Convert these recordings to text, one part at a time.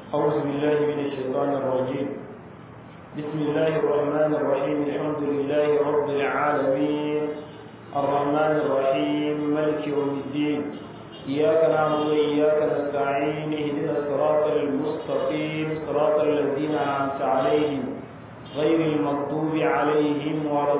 أعوذ بالله من الشيطان الرجيم بسم الله الرحمن الرحيم الحمد لله رب العالمين الرحمن الرحيم ملك يوم الدين إياك نعبد وإياك نستعين اهدنا الصراط المستقيم صراط الذين أنعمت عليهم غير المغضوب عليهم ولا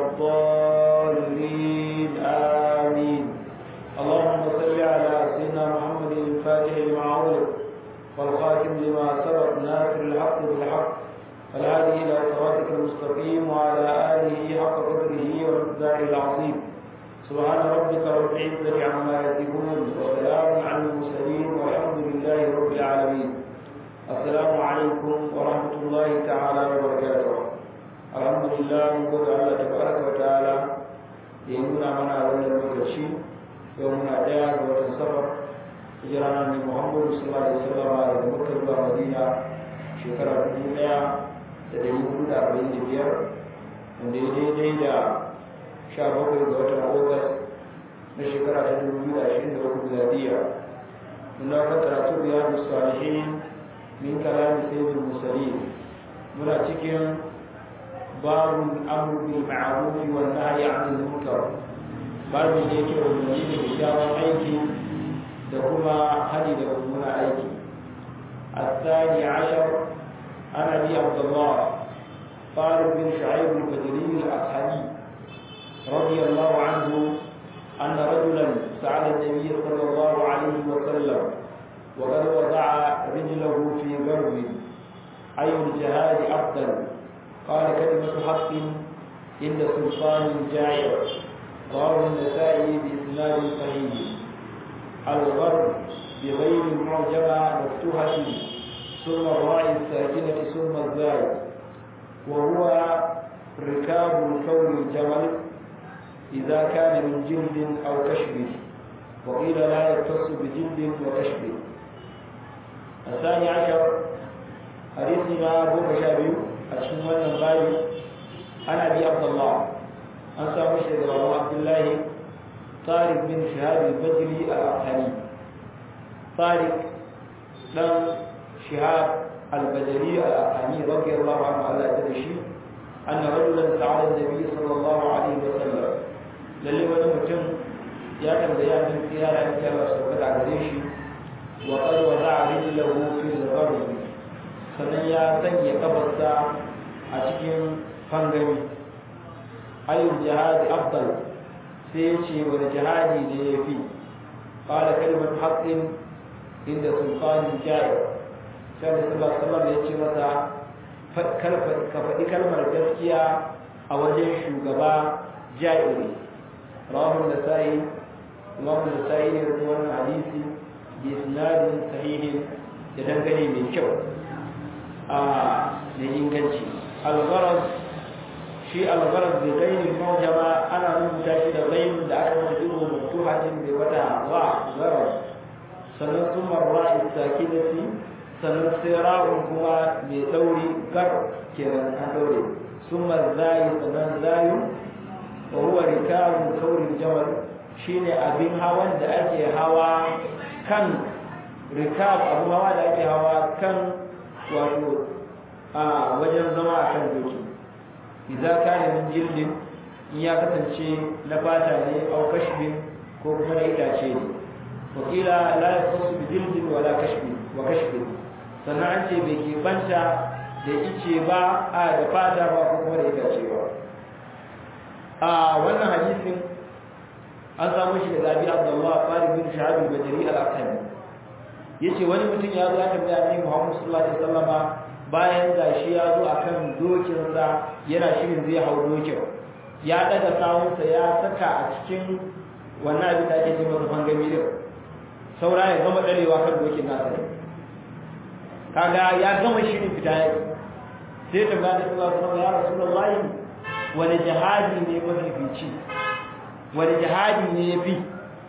الضالين آمين اللهم صل على سيدنا محمد الفاتح لما أغلق والخاتم لما سبق ناصر الحق بالحق والهادي إلى صراطك المستقيم وعلى آله حق قدره ومقداره العظيم سبحان ربك رب العزة عما يصفون وسلام على المرسلين والحمد لله رب العالمين السلام عليكم ورحمة الله تعالى وبركاته الحمد لله نقول الله تبارك وتعالى ينونا منا ولا المكرشي يومنا ديار وتنصفر hijirana ne muhammadu sallallahu alaihi wasallam daga makka zuwa madina shekara dubu daya da dari hudu da arba'in da biyar wanda ya daidai da sha bakwai ga watan agugas na shekara ta dubu biyu da ashirin da uku miladiya muna kan karatu riyadu salihin min kalami sayyidul mursalin muna cikin babun amru bil ma'ruf wa nahyi 'anil munkar babin da yake umarni da kyakkyawan aiki da kuma hadi da mummuna aiki الثاني عشر عن ابي عبد الله طارق بن شعيب البدري الاصحابي رضي الله عنه ان رجلا سال النبي صلى الله عليه وسلم وقد وضع رجله في غرب اي الجهاد افضل قال كلمه حق عند سلطان جائر رواه النسائي باسناد صحيح الغرب بغير المعجمة مفتوحة ثم الراء الساكنة ثم الزاي وهو ركاب الكون الجمل إذا كان من جلد أو كشف وقيل لا يختص بجلد وكشف الثاني عشر حديثنا أبو مشابه أشمل الغالي أنا أبي عبد الله أنسى مشهد أبو عبد الله طارق بن شهاب البجلي الأرحمي طارق بن شهاب البجلي الأرحمي رضي الله عنه على تدشي أن رجلا سأل النبي صلى الله عليه وسلم للي ونمتم يا كان زيان من سيارة إن كان سوكت على ريشي وقد وضع رجله في الغرب sannan ya sanya kafarsa a cikin fangami ayyul jihadi afdal sai ya ce wani jihadi ne ya fi ƙala kalmar haƙƙin inda sultanin jari sai da sallallahu alaihi ya ce masa ka faɗi kalmar gaskiya a wajen shugaba jairi rahun da sa'i imam da sa'i ne da wannan hadisi bi sinadin sahihin da dangane mai kyau a da inganci al-gharaz shi algarar da gainin maujama ana rubuta shi da gainin da aka masa ido maftuhatin da wata wa zarar sannan sun marra istakidati sannan sai ra'un kuma mai dauri gar kenan an daure sun marzayi sannan zayu wa huwa rikabun kaurin jamal shine abin hawan da ake hawa kan rikab abu hawa da ake hawa kan wato a wajen zama a kan doki idza kana min jildin in ya kasance na fata ne au kashbin ko kuma na itace ne wa kila la yakhussu bi jildin wala kashbin wa kashbin sannan an ce bai ke banta da ice ba a da fata ba ko kuma da itace ba a wannan hadisin an samu shi daga Abi Abdullah Farid bin Shahab al-Bajri al-Aqami yace wani mutum ya zo ya tambaya Annabi Muhammad sallallahu alaihi wasallama bayan gashi ya zo akan dokinsa yana shirin zai hau dokin ya daga sawunsa ya saka a cikin wannan abin da ake ce masa fangami din saura ya gama darewa kan dokin nasa ne kaga ya gama shirin fita ya sai ta ga da sallallahu ya rasulullahi wani jihadi ne mafifici wani jihadi ne ya fi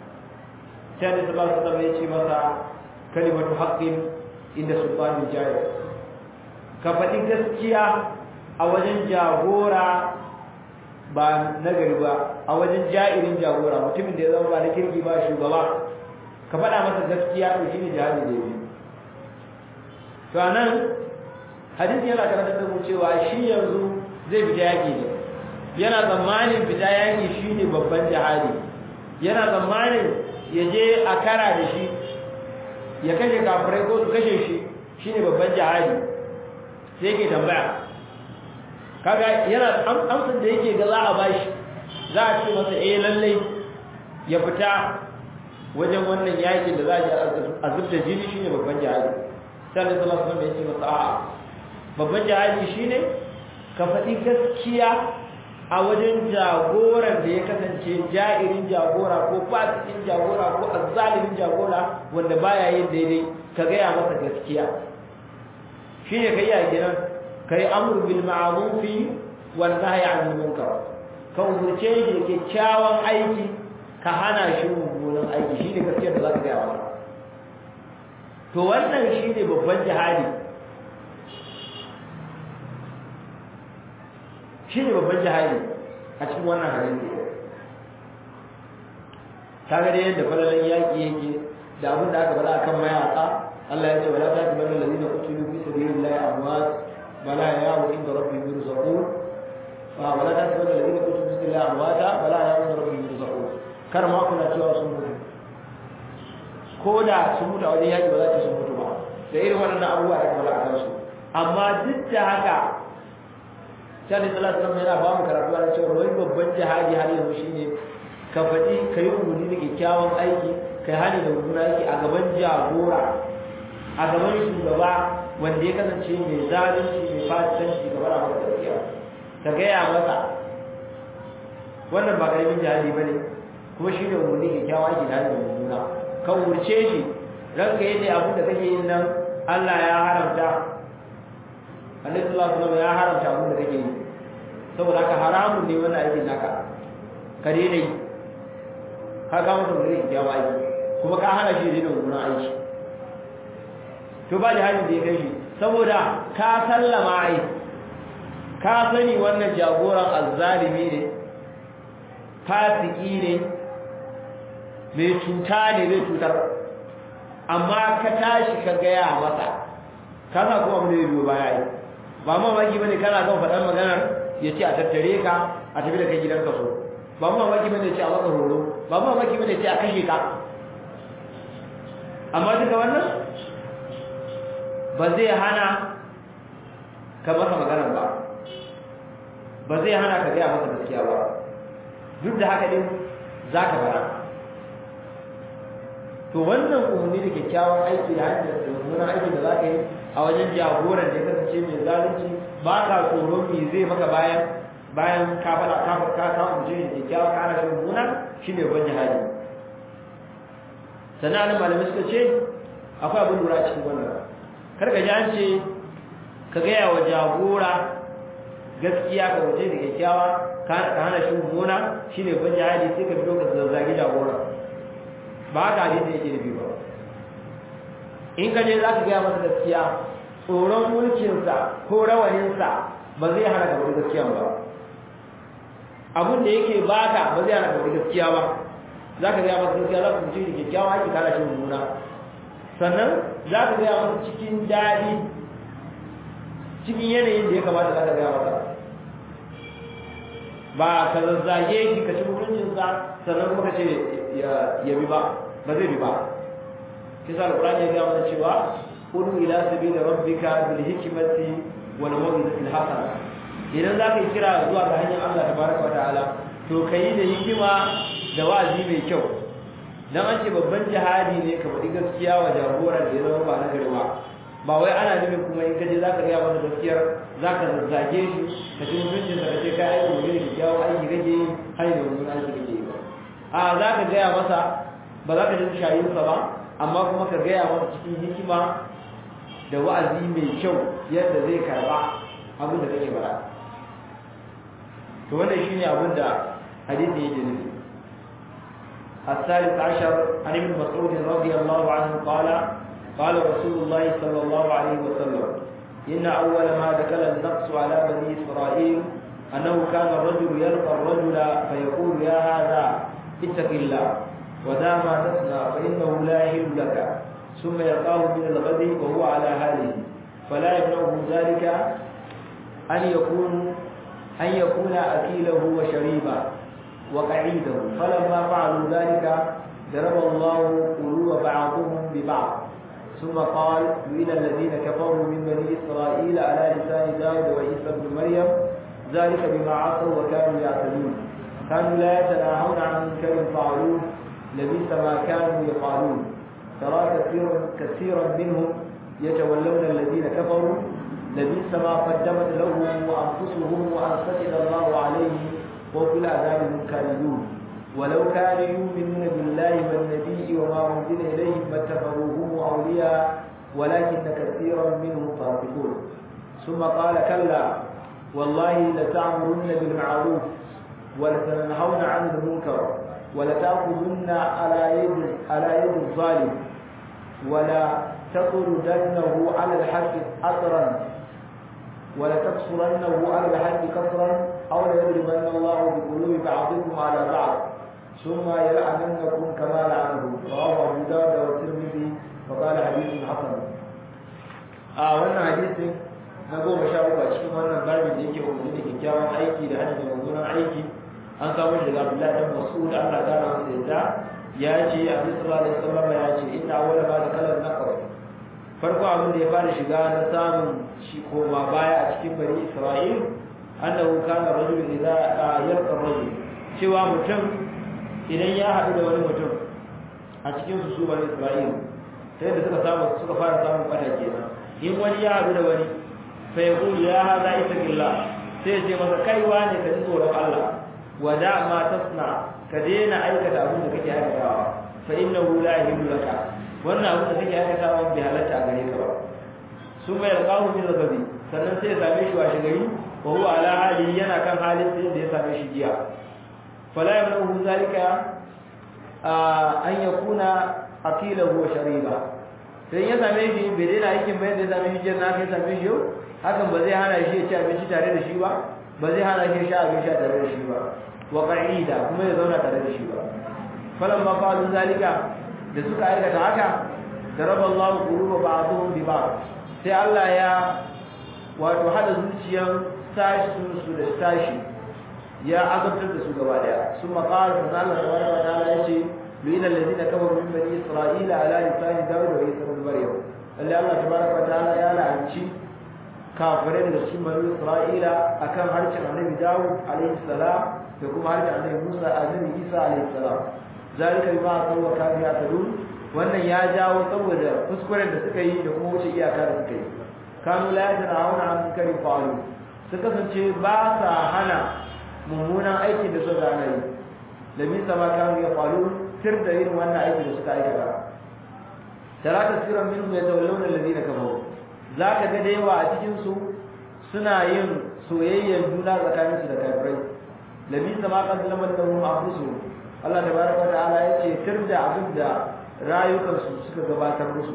sai da sallallahu alaihi ya ce masa kalimatu haqqin inda sultanin jahil ka faɗi gaskiya a wajen jagora ba nagari ba a wajen ja'irin jagora mutumin da ya zama ba na kirki ba shugaba ka faɗa masa gaskiya to shine jihadi da yabi to anan hadisi yana karantar da mu cewa shi yanzu zai fita yaki ne yana tsammanin fita yaki shine babban jihadi yana tsammanin ya je a kara da shi ya kashe kafirai ko su kashe shi shine babban jihadi sai yake tambaya kaga yana amsar da yake ga za a bashi za a ce masa eh lallai ya fita wajen wannan yakin da za a zubda jini shine babban jihadi sai Allah sallallahu alaihi wasallam ya ce masa a'a babban jihadi shine ka faɗi gaskiya a wajen jagoran da ya kasance ja'irin jagora ko fasikin jagora ko azzalimin jagora wanda baya yin daidai ka gaya masa gaskiya shine kai ya gidan kai amru bil ma'ruf wal nahyi 'anil munkar ka umurce shi da kyakkyawan aiki ka hana shi mummunan aiki shine gaskiyar da zaka gaya masa to wannan shine babban jihadi shi ne babban jihadi a cikin wannan hadisi kaga dai yadda falalan yaki yake da abin da aka faɗa akan mayaka Allah ya ce wala ta tabanna alladhina qutilu fi sabilillahi amwat bala ya'u inda rabbihim yurzaqun wa wala ta tabanna alladhina qutilu fi sabilillahi amwata bala ya'u inda rabbihim yurzaqun kar ma kuna cewa sun mutu ko da sun mutu a wajen yaki ba za ta sun mutu ba da irin wannan abubuwa da aka faɗa a kansu amma duk da haka sai Allah sallallahu alaihi yana ba mu karatu a cewa wani babban jihadi har yanzu shine ka faɗi ka yi umarni da kyakkyawan aiki kai hani da mummunan aiki a gaban jagora a gaban shugaba wanda ya kasance mai zalunci mai fasikanci ga bara masa gaskiya ka gaya masa wannan ba karamin jihadi bane kuma shine umarni kyakkyawan aiki da hani da mummuna ka wurce shi ranka yadda abin da kake yin nan Allah ya haramta Annabi sallallahu alaihi wasallam ya haramta abin da kake yi saboda ka haramun ne wannan aikin naka ka daina yi ka ga masa mutum ya ba aiki kuma ka hana shi daina mummunan aiki to ba da halin da ya kai shi saboda ka sallama ai ka sani wannan jagoran azzalimi ne fasiki ne mai cuta ne zai cutar amma ka tashi ka gaya masa ka sa kuma abin da ya biyo baya yi ba mamaki bane kana kan faɗan maganar ya ce a tattare ka a tafi da kai gidan kaso ba mamaki bane ya ce a maka horo ba mamaki bane ya ce a kashe ka amma duka wannan ba zai hana ka masa maganar ba ba zai hana ka gaya masa gaskiya ba duk da haka din za ka fara to wannan umarni da kyakkyawan aiki da hanyar da mummunan aiki da za ka yi a wajen jagoran da ya kasance mai zalunci ba ka tsoro me zai maka bayan bayan ka fara ka ka ka mutum da kyakkyawa ka hana ganin mummuna shine ban jihadi sannan malamai suka ce akwai abin lura cikin wannan kar ka ji an ce ka gaya wa jagora gaskiya ka waje da kyakkyawa ka hana shi mummuna shine ban jihadi sai ka fito ka zazzagi jagora ba haka hadisi yake nufi ba in ka je za ka gaya masa gaskiya tsoron mulkinsa ko rawaninsa ba zai hana ka wani gaskiya ba abin da yake baka ba zai hana ka wani gaskiya ba za ka gaya masa gaskiya za ka mutu da kyakkyawa ake kara shi mummuna sannan za ka gaya masa cikin daɗi cikin yanayin da ya kamata za ka gaya masa ba ka zazzage shi ka ci mutuncinsa sannan kuma ka ce ya bi ba ba zai bi ba kisa alqur'ani ya ga mana cewa qul ila sabili rabbika bil hikmati wal mawidati al hasana idan za ka kira zuwa ga hanyar Allah tabaraka wa ta'ala to kai da hikima da wa'azi mai kyau dan an ce babban jihadi ne ka faɗi gaskiya wa jagoran da ya zama ba na gari ba ba wai ana nufin kuma in kaje zaka ga masa gaskiyar zaka zazzage shi ka ci mutuncin da kace kai aiki ne da kyawu aiki kake yi har da wani aiki kake yi ba a zaka ga masa ba za ka ji shayinsa ba amma kuma ka gaya masa cikin hikima da wa'azi mai kyau yadda zai karba abin da kake fara to wannan shine abin da hadisi yake nufi الثالث عشر عن ابن مسعود رضي الله عنه قال قال رسول الله صلى الله عليه وسلم إن أول ما دخل النقص على بني إسرائيل أنه كان الرجل يلقى الرجل فيقول يا هذا اتق الله ودا ما تصنع فإنه لا يحل لك ثم يلقاه من الغد وهو على حاله فلا يمنعه ذلك أن يكون أن يكون أكيله وشريبه وقعيده فلما فعلوا ذلك ضرب الله قلوب بعضهم ببعض ثم قال إلى الذين كفروا من بني إسرائيل على لسان داود وعيسى بن مريم ذلك بما عصوا وكانوا يعتدون كانوا لا يتناهون عن منكر فعلوه لبئس ما كانوا يفعلون ترى كثيرا كثيرا منهم يتولون الذين كفروا لبئس ما قدمت لهم وانفسهم وان سكت الله عليهم وفي العذاب مكالدون ولو كانوا يؤمنون بالله والنبي وما انزل اليهم ما اتخذوهم اولياء ولكن كثيرا منهم فاسقون ثم قال كلا والله لتعمرن بالمعروف ولتنهون عن المنكر ولتأخذن على يد على يد الظالم ولا تطردنه على الحق أثرا ولا تقصرنه على الحق كثرا أو ليضربن الله بقلوب بعضكم على بعض ثم يلعننكم كما لعنه رواه أبو داود والترمذي وقال حديث حسن آه wannan hadisin na goma sha uku a cikin wannan babin da yake umarni da kyakkyawan aiki da hanyar mummunan aiki an samu shi daga Abdullahi dan Mas'ud Allah ta rahama da yadda ya ce Annabi sallallahu alaihi wasallam ya ce inna awwala ma dakala naqra farko abin da ya fara shiga na samun shi koma baya a cikin bani Isra'il annahu kana rajul idza yalqa rajul cewa mutum idan ya haɗu da wani mutum a cikin su su bani Isra'il sai da suka samu suka fara samun fada kenan in wani ya haɗu da wani fa yaqulu ya hada isa billah sai ya ce masa kaiwa ne ka ji tsoron Allah wada ma tasna ka daina aikata abin da kake aikatawa fa innahu la yahillu laka wannan abin da kake aikatawa bai halatta a gare ka ba sun mai alqahu min zabi sannan sai ya same shi washe gari wa huwa ala hali yana kan halin sai da ya same shi jiya fala yamnahu zalika an yakuna aqilahu wa shariba sai ya same shi bai daina aikin bayan da ya same shi jiya na kai same shi yau hakan ba zai hana shi ya ci abinci tare da shi ba ba zai hana shi sha abin sha tare da shi ba wa qa'ida kuma ya zauna tare da shi ba falan ma fa'alu zalika da suka aikata haka daraba Allah quluba ba'dhum bi ba'd sai Allah ya wato hada zuciyan sashi su da sashi ya azabtar da su gaba daya sun maqala da Allah subhanahu wa ta'ala yace lina alladhina kafaru min bani isra'ila ala lisani dawud wa isa ibn maryam Allah tabaraka wa ta'ala ya la'anci kafirai daga cikin bani Isra'ila akan harshen Annabi Dawud alaihi salam da kuma harshen Annabi Musa Annabi Isa alaihi salam zalika bima sawwa kanu ya'tadun wannan ya jawo saboda kuskuren da suka yi da kuma wuce iyaka da suka yi kanu la yatanahuna an munkari fa'alu su kasance ba sa hana mummunan aikin da suka gane yi da bisa ma kanu ya falu tir da irin wannan aikin da suka aikata tara kasiran minhum yatawallawna alladhina kafaru za ka ga da yawa a cikinsu suna yin soyayyar juna tsakaninsu da kafirai labi sama qaddamat lahum anfusuhum Allah tabaraka wa ta'ala yace tirda abin da rayukansu suka gabatar musu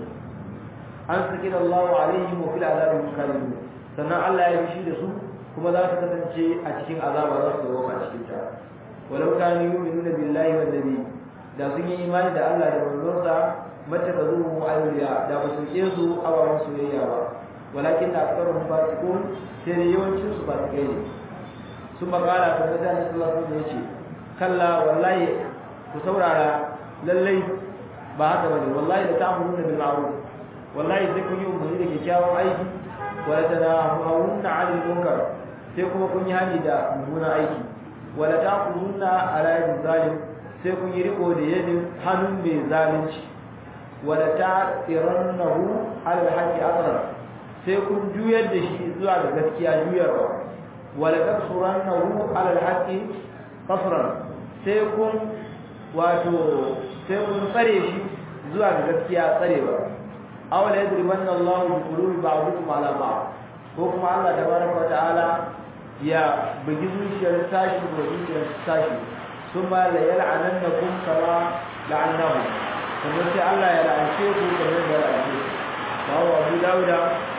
an saki Allahu alaihim wa fil azabi mukallibun sannan Allah ya bishi da su kuma za su kasance a cikin azaba za su zama a cikin ta walau kanu yu'minuna billahi wan nabi da sun yi imani da Allah da manzonsa mata ka zo mu ayyuya da ba su ke su abawan soyayya ba walakin da aksaruhum fasiqun sai da yawancin su fasikai ne sun magana ta da Allah sallallahu alaihi wasallam kalla wallahi ku saurara lallai ba haka bane wallahi da ta'muruna bil ma'ruf wallahi sai kun yi umarni da kyakkyawan aiki wala tanahuna 'anil munkar sai kuma kun yi hani da mummunan aiki wala ta'khuduna 'ala yadin zalim sai kun yi riko da yadin hannun mai zalunci wala ta'irannahu 'ala al-haqqi asran sai kun juyar da shi zuwa ga gaskiya juyarwa wala taqsurannahu 'ala al-haqqi qasran sai kun wato sai kun tsare shi zuwa ga gaskiya tsarewa aw la yadribanna Allahu bi qulubi ba'dikum 'ala ba'd ko kuma Allah tabaraka wa ta'ala ya bugi zuciyar tashi da zuciyar tashi thumma la yal'anannakum kama la'annahu kuma sai Allah ya la'ance ku kamar da la'ance bawo Abu Dawuda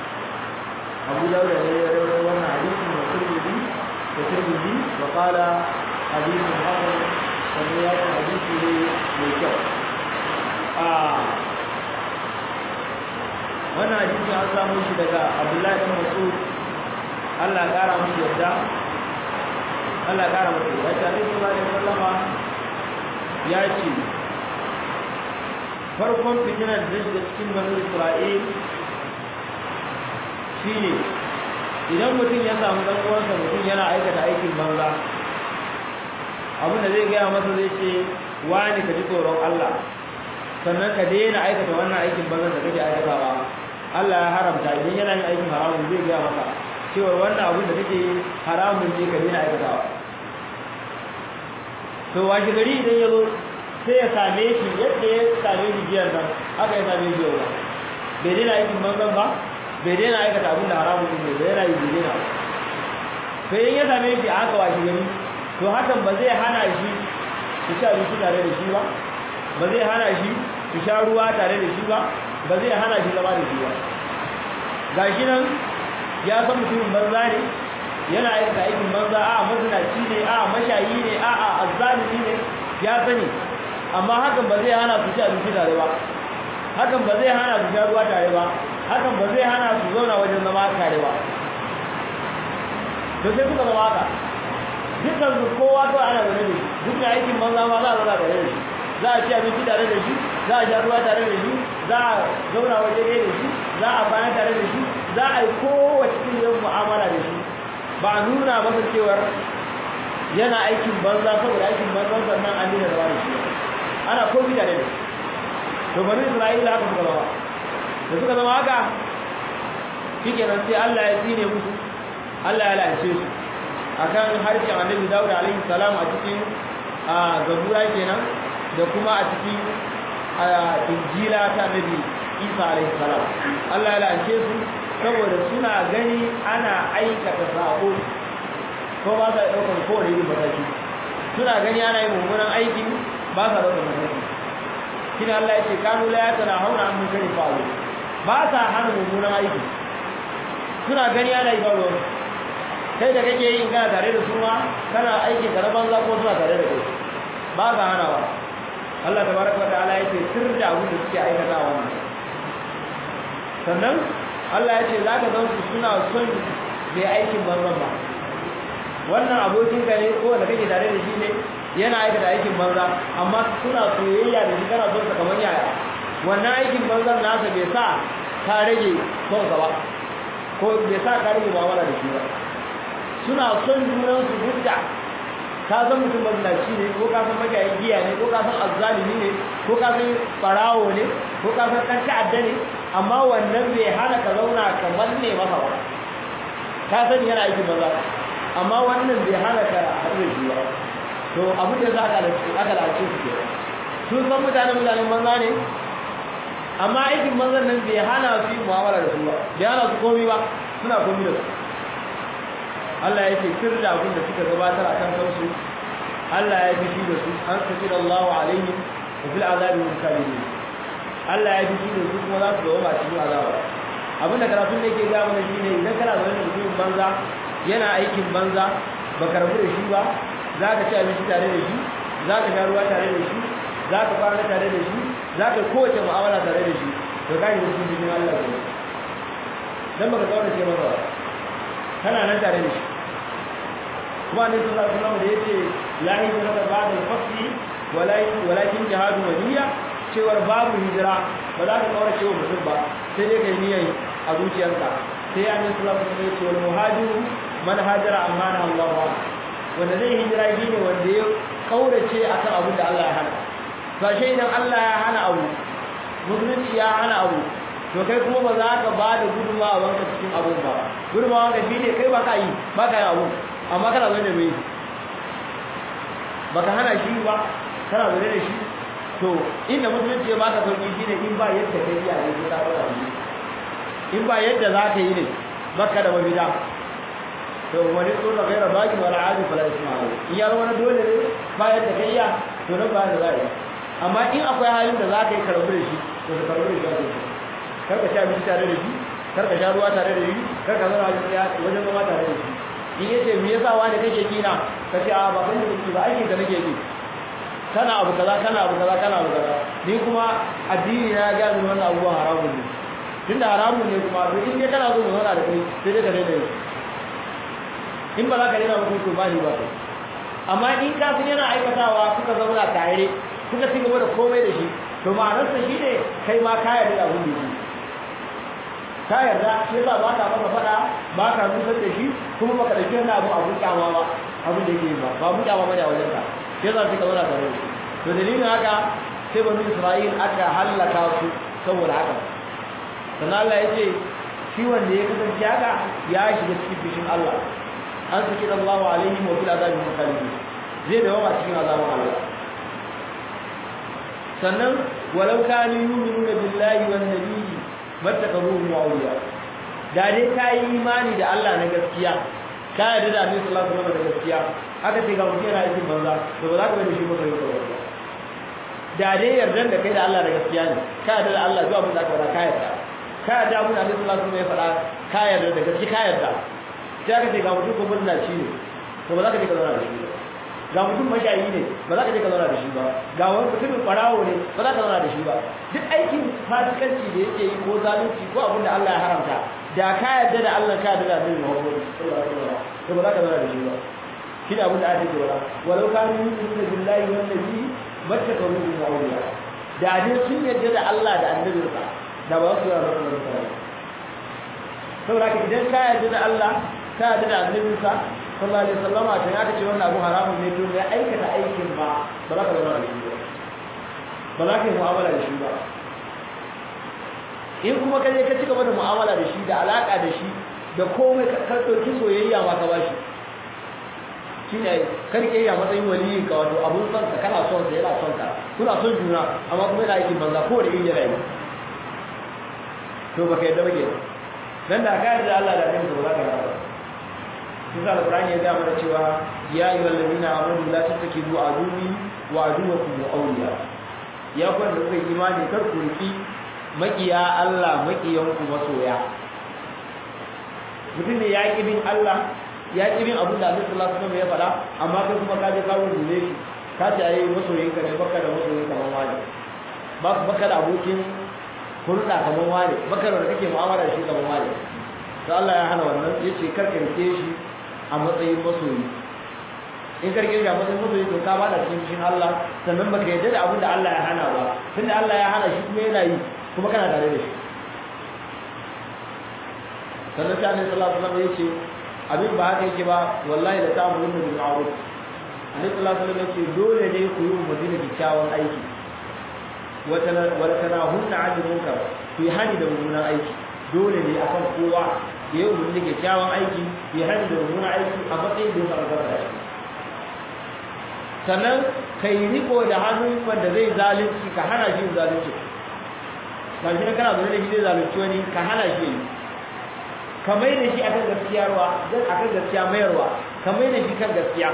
Abu Dawuda ne ya rawaito wannan hadisin da Tirmidhi da Tirmidhi wa qala hadithun hasan sannan ya ce hadisi ne mai kyau a wannan hadisi an samu shi daga Abdullahi bin Mas'ud Allah ya kara masa yadda Allah ya kara masa yadda ta Annabi sallallahu alaihi wasallam ya ce farkon fitinar da shiga cikin banu Isra'il shine idan mutum ya samu dan uwansa mutum yana aikata aikin banza abin da zai gaya masa zai ce wani ka ji tsoron Allah sannan ka daina aikata wannan aikin banza da kake aikatawa Allah ya haramta idan yana yin aikin haramun zai gaya masa cewa wannan abin da kake haramun ne ka daina aikatawa to washe gari idan ya zo sai ya same shi yadda ya same shi jiyar nan haka ya same shi yau bai daina aikin banzan ba bai daina aikata abin da haramun ne bai yana yi bai daina sai in ya same shi a haka washe gari to hakan ba zai hana shi su sha abinci tare da shi ba ba zai hana shi su sha ruwa tare da shi ba ba zai hana shi zama da shi ba gashi nan ya san mutumin banza ne yana aikata aikin banza a mazinaci ne a mashayi ne a a azzalimi ne ya sani amma hakan ba zai hana su ci abinci tare ba hakan ba zai hana su sha ruwa tare ba hakan ba zai hana su zauna wajen zama tare ba to sai suka zama haka dukkan su kowa to ana zaune da shi duk da aikin banza ma za a zauna tare da shi za a ci abinci tare da shi za a sha ruwa tare da shi za a zauna waje ɗaya da shi za a kwana tare da shi za a yi kowace irin mu'amala da shi ba a nuna masa cewar yana aikin banza saboda aikin banza sannan an dina zama da shi ana komi tare da shi to bani isra'ila haka suka zama da suka zama haka shikenan sai Allah ya tsine musu Allah ya lalace su akan harshen annabi Dawud alaihi salam a cikin zabura kenan da kuma a cikin injila ta annabi Isa alaihi salam Allah ya lalace su saboda suna gani ana aikata sabo ko ba sa daukar kowane irin mataki suna gani ana yin mummunan aiki ba sa daukar mataki shine Allah ya ce kanu la yatana hauna an mun kari fa'alu ba sa hana mummunan aiki suna gani ana yi ba kai da kake yin kana tare da su ma kana aikin ka na banza ko suna tare da kai ba ka hana ba Allah tabaraka wa ta'ala yace sir da abin da suke aikata wannan sannan Allah ya ce zaka ga su suna son da aikin banzan ba wannan abokin ka ne ko da kake tare da shi ne yana aikata aikin banza amma suna soyayya da shi kana son sa kamar yaya wannan aikin banzan nasa bai sa ka rage son sa ba ko bai sa ka rage mu'amala da shi ba suna son junan su hujja ka san mutum mazinaci ne ko ka san magayin giya ne ko ka san azzalimi ne ko ka san farawo ne ko ka san ɗan ta'adda ne amma wannan bai hana ka zauna ka manne masa ba ka sani yana aikin maza amma wannan bai hana ka haɗu da shi ba to abin da za ka aka lalace su ke sun san mutane mutanen banza ne amma aikin manzan nan bai hana su yi mu'amala da su ba bai hana su komi ba suna komi da su Allah ya ce sir da abin da suka gabatar akan kansu Allah ya fi da su an saki da Allahu alaihim wa fil azabi mukallidin Allah ya fi da su kuma za su zama cikin azaba abin da karatun da yake ga mana shine idan kana zaune da mutumin banza yana aikin banza baka rabu da shi ba za ka ci abinci tare da shi za ka sha ruwa tare da shi za ka kwana tare da shi za ka kowace mu'amala tare da shi to ka yi da cikin Allah ne dan baka kaurace masa ba kana nan tare da shi kuma ne sallallahu alaihi wasallam da yace la hijra da ba'da al-fath walakin jihadu waliya cewar babu hijira ba za ka kaura cewa mutum ba sai dai kai niyyar a zuciyarka sai annabi sallallahu alaihi wasallam ya ce wal muhajiru man hajara amma na Allah wa wanda zai hijira shine wanda ya kaurace akan abin da Allah ya hana ba shi idan Allah ya hana abu musulunci ya hana abu to kai kuma ba za ka ba da gudunmawa wanka cikin abun ba gudunmawa wanka shi ne kai ba ka yi ba ka yi abun amma kana zaune mai ba ka hana shi ba kana zaune da shi to inda musulunci ya baka sauki shi ne in ba yadda kai iya ne sai ka fara shi in ba yadda za ka yi ne baka da mafita to wani tsoro gaira baki wala adi fala ismail in ya zama dole ne ba yadda kai iya to nan ba da za a yi amma in akwai halin da za ka yi karbu da shi to ka karbu da shi kar ka sha abinci tare da shi kar ka sha ruwa tare da shi kar ka zauna wajen wajen zama tare da shi in yace me yasa wani kake kina ka ce a ba kan da kike ba aikin da nake yi kana abu kaza kana abu kaza kana abu kaza ni kuma addini na ga min wannan abubuwan haramun ne tunda haramun ne kuma to in dai kana so mu zauna da kai sai dai ka daina yi in ba za ka daina mutum to ba ni ba kai amma in ka san yana aikatawa kuka zauna tare kuka ci gaba da komai da shi to ma'anarsa shi ne kai ma ka yarda abin da shi ka yarda shi yasa ba ka masa faɗa ba ka nusar da shi kuma baka ɗauki wani abu abun kyama ba abin da yake ba ba mun kyama bane a wajen ka shi yasa suka zauna tare da shi to dalilin haka sai bani Isra'il aka hallaka su saboda haka sannan Allah ya ce shi wanda ya kasance haka ya shiga cikin fishin Allah an saki Allah alaihi wa fil azabi mukhalifin zai dawo a cikin azabin Allah sannan walau kanu yu'minuna billahi wan nabiyyi mattakazuhum awliya da dai ka yi imani da Allah na gaskiya ka yarda da Annabi sallallahu alaihi wasallam da gaskiya aka ce ga mutum yana aikin banza to ba za ka bari shi ba kai ba da dai yardan da kai da Allah da gaskiya ne ka yarda da Allah zuwa mun da ka faɗa ka yarda ka yarda mun Annabi sallallahu alaihi wasallam ya faɗa ka yarda da gaskiya ka yarda sai aka ce ga mutum ko mutunaci ne to ba za ka je ka zauna da shi ba ga mutum mashayi ne ba za ka je ka zauna da shi ba ga wani mutumin kwarawo ne ba za ka zauna da shi ba duk aikin fasikanci da yake yi ko zalunci ko abin da Allah ya haramta da ka yarda da Allah ka yarda da Annabi Muhammad sallallahu alaihi wasallam to ba za ka zauna da shi ba shi da abin da ake cewa walau kanu yu'minuna billahi wan nabi mattakawu min awliya da dai sun yarda da Allah da annabinsa da ba su yarda da Allah saboda idan ka yarda da Allah ka yarda da annabinsa sallallahu alaihi wasallam ta ya ce wannan abu haramun ne to ya aikata aikin ba ba za ka zama da shi ba ba za ka yi mu'amala da shi ba in kuma ka je ka cigaba da mu'amala da shi da alaka da shi da komai ka ɗauki soyayya ma ka bashi shi ne karke ya matsayin waliyin ka wato abun son ka kana son sa yana son ka kuna son juna amma kuma yana aikin banza ko da yin yana yi to baka yadda bake dan da ka yarda Allah da annabi ba za ka yarda Kusa Al-Qur'ani ya gaya mana cewa ya ayyuhal ladina amanu la tattakidu aduwi wa aduwakum awliya ya ku da kuka imani kar ku riki makiya Allah makiyan ku masoya mutum ne ya ki bin Allah ya ki bin abin da Allah sallallahu alaihi wasallam ya faɗa amma kai kuma ka je ka rubuce shi ka ce ayi masoyin ka ne baka da masoyin kamar wani baka da abokin hulɗa kamar wani baka da kake mu'amala da shi kamar wani to Allah ya hana wannan yace kar ka rike shi a matsayin masoyi in karke shi a matsayin masoyi to ka bada cikin cikin Allah sannan baka yarda da abin da Allah ya hana ba tunda Allah ya hana shi kuma yana yi kuma kana tare da shi sannan sai Annabi sallallahu alaihi wasallam yace abin ba haka yake ba wallahi da ta'amulun bil ma'ruf Annabi sallallahu alaihi wasallam yace dole ne ku yi umarni da kyakkyawan aiki wata wala tanahunna 'anil munkar ku yi hani da mummunan aiki dole ne akan kowa ya yi umarni da kyakkyawan aiki ya hani da mummunan aiki a matsayin da ya samu kansa da shi sannan ka yi riko da hannun wanda zai zalunci ka hana shi zalunci ba shi kana zaune da shi zai zalunci wani ka hana shi yi ka mai da shi akan gaskiyarwa zan akan gaskiya mayarwa ka mai da shi kan gaskiya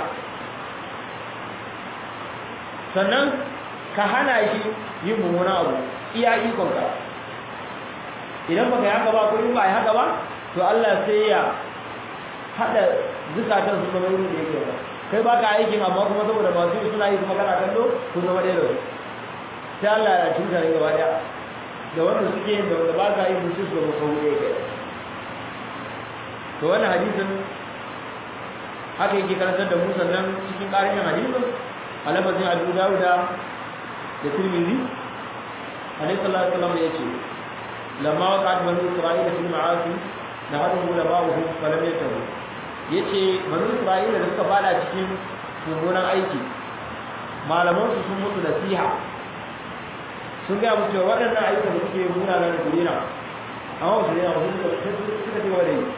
sannan ka hana shi yin mummunan abu iya ikonka idan baka yi haka ba ko in ba yi haka ba to Allah sai ya hada zukatan su zama wurin da yake ba kai baka aikin amma kuma saboda masu suna yi kuma kana kallo kun zama ɗaya da su sai Allah ya cuta ne gaba ɗaya da wanda suke yin da wanda ba ka yi musu su zama kawo ɗaya kai to wannan hadisin haka yake karantar da mu sannan cikin ƙarin hadisin a lafazin Abu Dawuda da Tirmidhi Alaihi sallallahu alaihi wasallam ya ce lamma waqa'at banu Isra'ila fil ma'asi da hadin ulama'uhum falam yatabu yace banu Isra'ila da suka fada cikin mummunan aiki malaman su sun mutu nasiha sun ga mutu waɗannan ayyuka da suke muna nan gurina amma su ne amma suka suka ci gaba da yi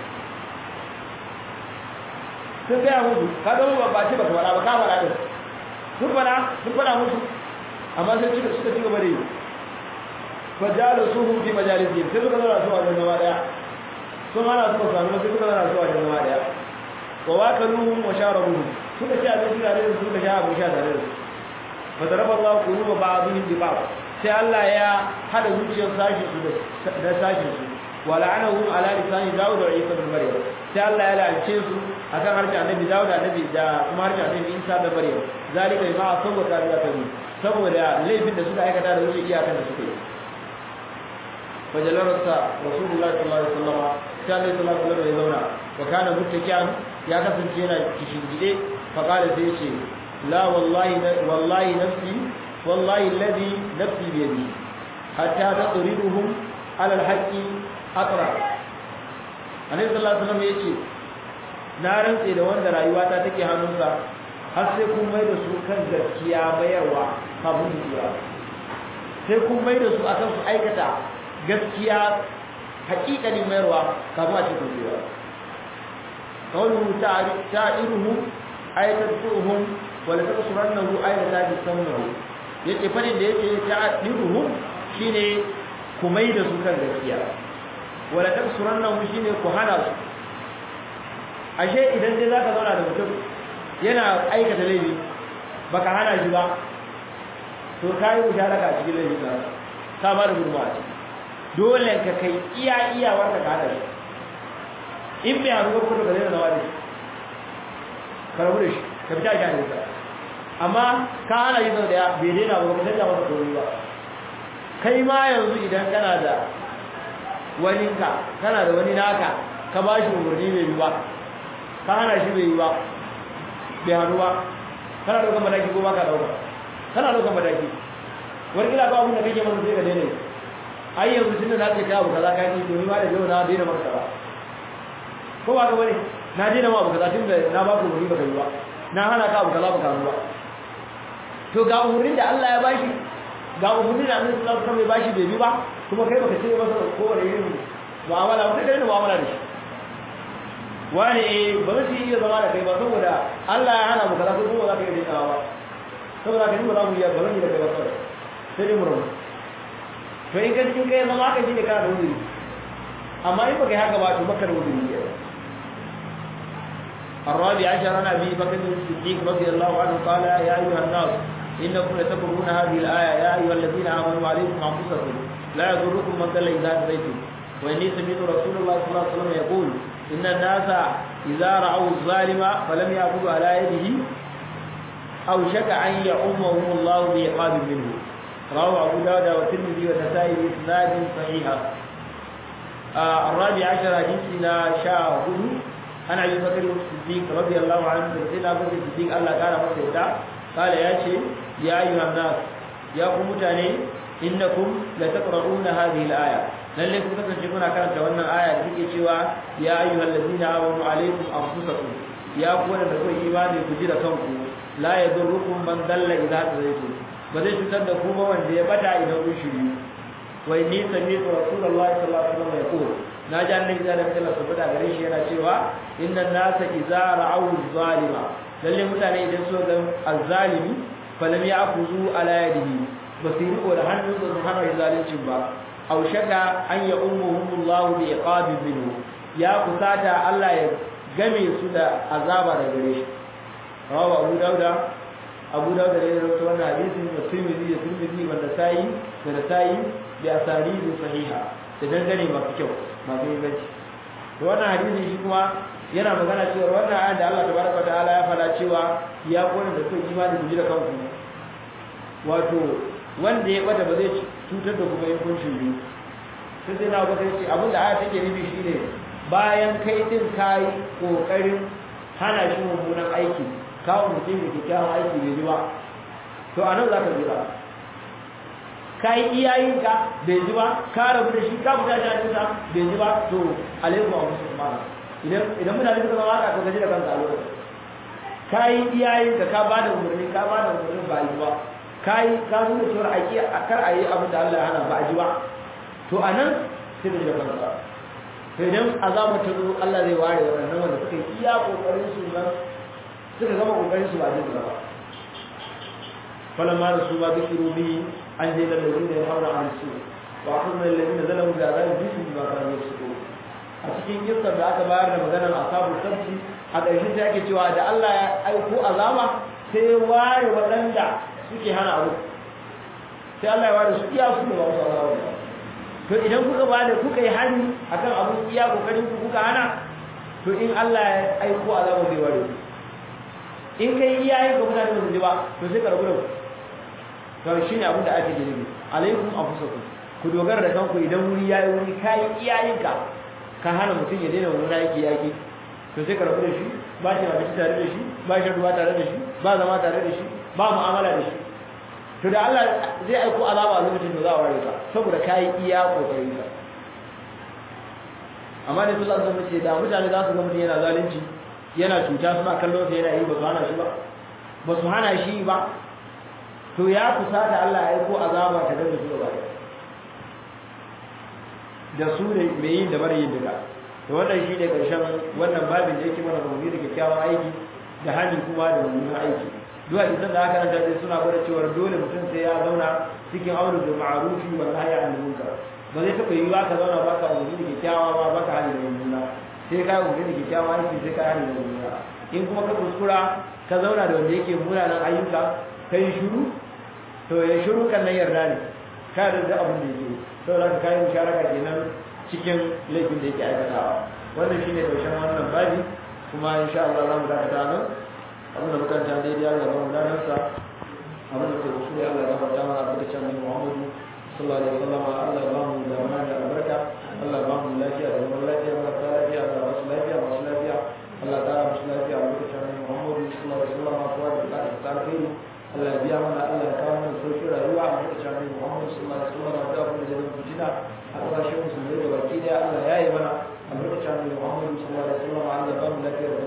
sun ga mutu ka ga ba ba ce ba ka fara ba ka fara din sun fara sun fara mutu amma sai suka suka ci gaba da yi fajalisuhum fi majalisihim sai suka zauna su a wajen gaba daya sun hana suka sami sai suka zauna su a wajen gaba daya wa wakaluhum wa sharabuhum suka ci abinci tare da su suka sha abin sha tare da su fa daraba Allah quluba ba'dihim bi ba'd sai Allah ya hada zuciyar sashi su da sashi su wa la'anahum ala lisani Dawud wa Isa bin Maryam sai Allah ya la'ance su akan harshen Annabi Dawud da Annabi da kuma harshen Annabi Isa da Maryam zalika ma saboda ta tabi saboda laifin da suka aikata da wuce iyakan da suka yi fajalarsa rasulullah sallallahu alaihi wasallam sai Allah sallallahu alaihi wasallam ya zauna wa kana muttaki'an ya kasance yana kishingide fa qala sai ce la wallahi wallahi nafsi wallahi alladhi nafsi bi yadi hatta taqriduhum ala alhaqi atra annabi sallallahu alaihi wasallam yace na rantse da wanda rayuwata take hannunsa har sai kun mai da su kan gaskiya mayarwa kafin su tsira sai kun mai da su akan su aikata gaskiya haƙiƙanin mayarwa kafin a cikin tsira kawai ta'iruhu ayatar tsohon wala ta kusurannahu ayata ta sannahu yace fadin da yake ta'iruhu shine ku mai da su kan gaskiya wala ta kusurannahu shine ku hana su ashe idan dai zaka zauna da mutum yana aikata laifi baka hana shi ba to kai musharaka a cikin laifi ka ka ba da gurbawa dole ka kai iya iya wanda ka hada shi in bai haru ko ka daina nawa da shi ka rabu da shi ka fita shi a nisa amma ka hana shi sau daya bai daina ba ka canza masa komai ba kai ma yanzu idan kana da wani ka kana da wani naka ka ba shi umarni bai yi ba ka hana shi bai yi ba bai hannu ba kana ɗaukar mataki ko ba ka ɗauka kana ɗaukar mataki wani kila ba abin da kake masa sai ka daina yi ai yanzu tunda na ce ka abu kaza ka yi to ni ma da yau na daina maka kaza ko ba ka bane na daina ma abu kaza tunda na ba ku wuri baka yi ba na hana ka abu kaza baka yi ba to ga umurin da Allah ya bashi ga umurin da Annabi sallallahu alaihi wasallam ya bashi bai bi ba kuma kai baka ce masa ko wani irin mu'amala ba kai da mu'amala da shi wani eh ba zai iya zama da kai ba saboda Allah ya hana mu kaza ko kuma za ka yi daina ba saboda ka yi ba za mu yi ba zan yi da kai ba kawai sai dai mu rabu to in gaji in kai zama haka shine kana da wuri amma in baka yi haka ba to baka da wuri ne الرابع عشر عن ابي بكر الصديق رضي الله عنه قال يا ايها الناس انكم لتكفرون هذه الايه يا ايها الذين امنوا عليكم انفسكم لا يضركم من ضل اذا هديتم واني سمعت رسول الله صلى الله عليه وسلم يقول ان الناس اذا راوا الظالم فلم ياخذوا على يده او شك ان يعمهم الله بعقاب منه رواه أبو داود والترمذي والنسائي بإسناد صحيح آه الرابع عشر حديثنا شاهد عن أبي بكر الصديق رضي الله عنه سيدنا أبو بكر الصديق الله كان مسيدا قال يا شيخ يا أيها الناس يا قوم تاني إنكم لتقرؤون هذه الآية lalle ku kasance kuna karanta wannan aya da take cewa ya ayyuhal ladina amanu alaikum anfusakum ya ku wanda kuka imani ku ji da kanku la yadurrukum man dalla idza tadaytum ba zai cutar da ku ba wanda ya bata idan kun shiri wa inni sami'tu rasulullahi sallallahu alaihi wasallam yaqul na ji annabi da Allah su fada gare shi yana cewa innan nasa idza ra'aw zalima lalle mutane idan su ga azzalimi falam ya'khudhu ala yadihi ba su riko da hannun su hana zalincin ba aw shaka an ya ummuhumullahu bi iqabin minhu ya kusata Allah ya game su da azaba da gare shi rawa Abu Dauda Abu Dauda da ya rawaito wannan hadisin da Tirmidhi da Tirmidhi wanda sai da sai bi asari sahiha da dangane masu kyau masu inganci to wannan hadisi shi kuma yana magana cewa wannan ayat da Allah tabaraka wa ta'ala ya fada cewa ya kona da kai imani ku ji da kanku wato wanda ya bata ba zai cutar da kuma yankun shiri sai sai na baka ce abin da aya take nufi shine bayan kai din kai kokarin hana shi mummunan aiki kawo mutum da kyakkyawan aiki bai ji ba to a nan za ka jira ka yi iyayenka bai ji ba ka rabu da shi ka fita shi hannunsa bai ji ba to alaikum a musu kuma idan idan mutane suka zama haka to gaji da kanka a lokacin ka yi iyayenka ka ba da umarni ka ba da umarni ba yi ba kai ka nuna cewa a ki a kar a yi abin da Allah ya hana ba a ji ba to a nan sai da jiran kanka to idan azaba ta zo Allah zai ware waɗannan wanda suka yi iya kokarin su nan suka gama kokarin su ba jin ba falamma da su ba zikiru bi an je da lalazina ya haura an su wa akhadna alladhina zalamu da azab bisu bima kanu yasqu a cikin kissar da aka bayar da maganar ashabul sabti a ƙarshe sai ake cewa da Allah ya aiko azaba sai ware waɗanda suke hana abu sai Allah ya ware su iya su da ba su Allah to idan kuka ba da kuka yi hani akan abu iya kokarin ku kuka hana to in Allah ya aiko azaba zai ware ku in kai iyaye ga mutane ba su ji ba to sai ka rabu da ku to shine abin da ake jirgi alaikum anfusakum ku dogara da kanku idan wuri yayi wuri kai iyayenka ka hana mutum ya daina wani yaki yaki to sai ka rabu da shi ba shi abinci tare da shi ba shi ruwa tare da shi ba zama tare da shi ba mu'amala da shi to da Allah zai aiko azaba a lokacin da za a ware ka saboda kai iya kokarin ka amma da sallallahu alaihi wasallam ce da mutane za su ga mutum yana zalunci yana cuta suna kallon sa yana yi ba su hana shi ba ba su hana shi ba to ya kusata Allah ya aiko azaba ta daga su gaba da su ne mai yin da mara yin daga to wannan shi ne karshen wannan babin da yake mana umarni da kyakkyawan aiki da hani kuma da mummunan aiki duk hadisan da aka ranta dai suna gwada cewa dole mutum sai ya zauna cikin aure da ma'arufi wa nahyi anil munkar ba zai taɓa yi ba ka zauna ba ka umarni da kyakkyawa ba ba ka hani da mummuna sai ka umarni da kyakkyawan aiki sai ka hani da mummuna in kuma ka kuskura ka zauna da wanda yake munanan ayyuka ka yi shiru to ya shiru kan nan yarda ne ka da abin da yake saboda ka kayi musharaka kenan cikin laifin da yake aikatawa wannan shine karshen wannan babi kuma insha Allah za mu dakata nan abin da muka ta daidai Allah ba mu danar sa abin da ke rusuli Allah ya gafarta mana abin da can Muhammadu sallallahu alaihi wasallam Allah ba mu da mana da albarka Allah ba mu lafiya da zaman lafiya Allah ta lafiya da wasu lafiya masu lafiya Allah ta ra musu lafiya abin da can Muhammadu sallallahu alaihi wasallam kuwa da ta ta alheri Allah ya biya mana Allah ya kawo mana sauƙin rayuwa a lokacin Annabi Muhammad sallallahu alaihi wasallam da abin da zai fitina a ƙasashen musulmai da baki daya Allah ya yi mana a lokacin Annabi Muhammad sallallahu alaihi wasallam Allah ya ba mu lafiya